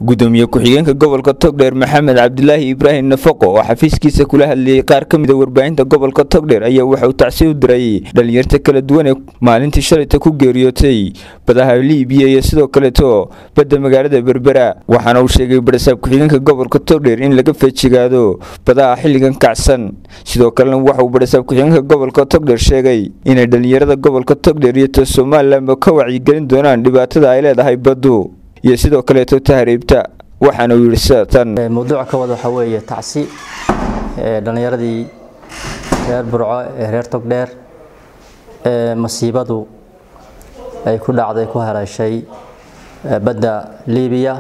gudoomiye ku-xigeenka gobolka togdheer maxamed cabdilaahi ibraahim nafaqo oo xafiiskiisa kula hadlayay qaar ka mida warbaahinta gobolka togdheer ayaa waxa uu tacsi u diray dhalinyarta kala duwan ee maalintii shalayta ku geeriyootay badaha liibiya iyo sidoo kaleeto badda magaalada berbera waxaana uu sheegay barasaab ku-xigeenka gobolka togdheer in laga feejigaado badaha xilligan kacsan sidoo kalena waxauu barasaab ku-xigeenka gobolka togdheer sheegay inay dhalinyarada gobolka togdheer iyo ta somalilanba ka wacyigelin doonaan dhibaatada ay leedahay baddu iyo sidoo kaleeto tahriibta waxaana uu yidhi sida tan mawduuca ka wada waxaa weeye tacsi dhallinyaradii reer burco ee reer togdheer ee masiibadu ay ku dhacday ku haleeshay badda liibiya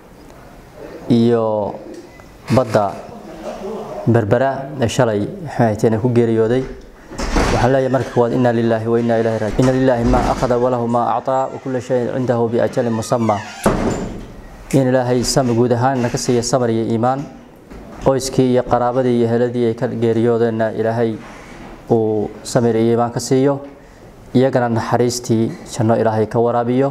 iyo badda berbera ee shalay maxayteen ku geeriyooday waxaan leeyahay marka koowaad inna lilaahi wa inna ilaahi raajicuun inna lilaahi maa akhada walahu maa actaa wa kullu shayin cindahu biajalin musamma in ilaahay sama guud ahaan naga siiya samar iyo iimaan qoyskii iyo qaraabadii iyo heladii ay ka geeriyoodeenna ilaahay uu samir iyo iimaan ka siiyo iyagana naxariistii janno ilaahay ka waraabiyo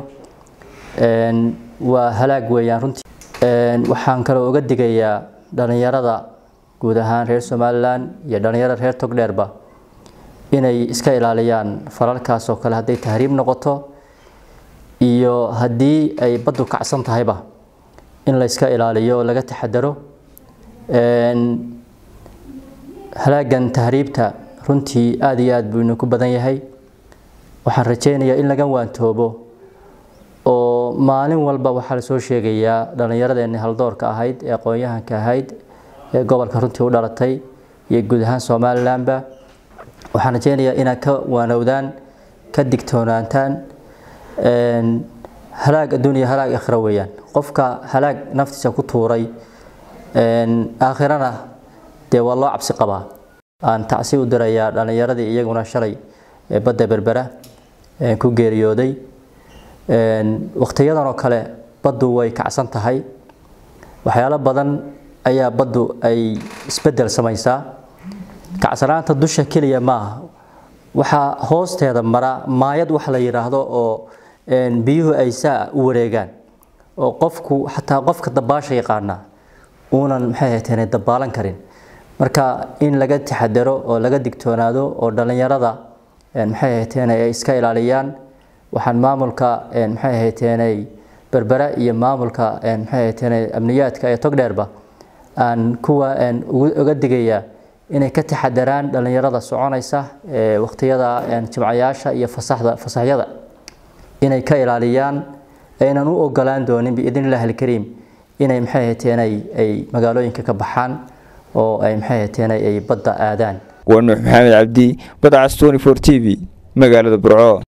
waa halaag weeyaan runtii waxaan kaloo uga digayaa dhallinyarada guud ahaan reer somalilan iyo dhallinyarada reer togdheerba inay iska ilaaliyaan falalkaas oo kale hadday tahriib noqoto iyo haddii ay baddu kacsan tahayba in la iska ilaaliyo oo laga taxadaro halaagan tahriibta runtii aada iyo aada buu inuu ku badan yahay waxaan rajaynayaa in laga waantoobo oo maalin walba waxaa lasoo sheegayaa dhallinyaradeenni haldoorka ahayd ee aqoon-yahanka ahayd ee gobolka runtii u dhalatay iyo guud ahaan somalilanba waxaan rajaynayaa inaad ka waanowdaan ka digtoonaantaan halaag adduuniya halaag aakhira weeyaan qofka halaag naftiisa ku tuuray aakhirana dee waa loo cabsi qabaa aan tacsi u dirayaa dhallinyaradii iyaguna shalay ee badda berbera ku geeriyooday wakhtiyadan oo kale baddu way kacsan tahay waxyaalo badan ayaa baddu ay isbeddel samaysaa kacsanaanta dusha keliya maaha waxaa hoosteeda mara maayad wax la yidhaahdo oo biyuhu ay saa u wareegaan oo qofku xataa qofka dabaasha yaqaana uunan maxay hayteen dabaalan karin marka in laga taxadaro oo laga digtoonaado oo dhallinyarada maxay hayteen ay iska ilaaliyaan waxaan maamulka maxay hayteen berbera iyo maamulka maxay hayteen amniyaadka ee togdheerba aan kuwa uga digayaa inay ka taxadaraan dhallinyarada soconaysa ee wakhtiyada jimcayaasha iyo fasaxda fasaxyada inay ka ilaaliyaan aynan u ogolaan doonin biidn illahi alkariim inay maxay hateen ay magaalooyinka ka baxaan oo ay maxay hateen ay badda aadaan waa nuux maxamed cabdi badcas tony for t v magaalada burco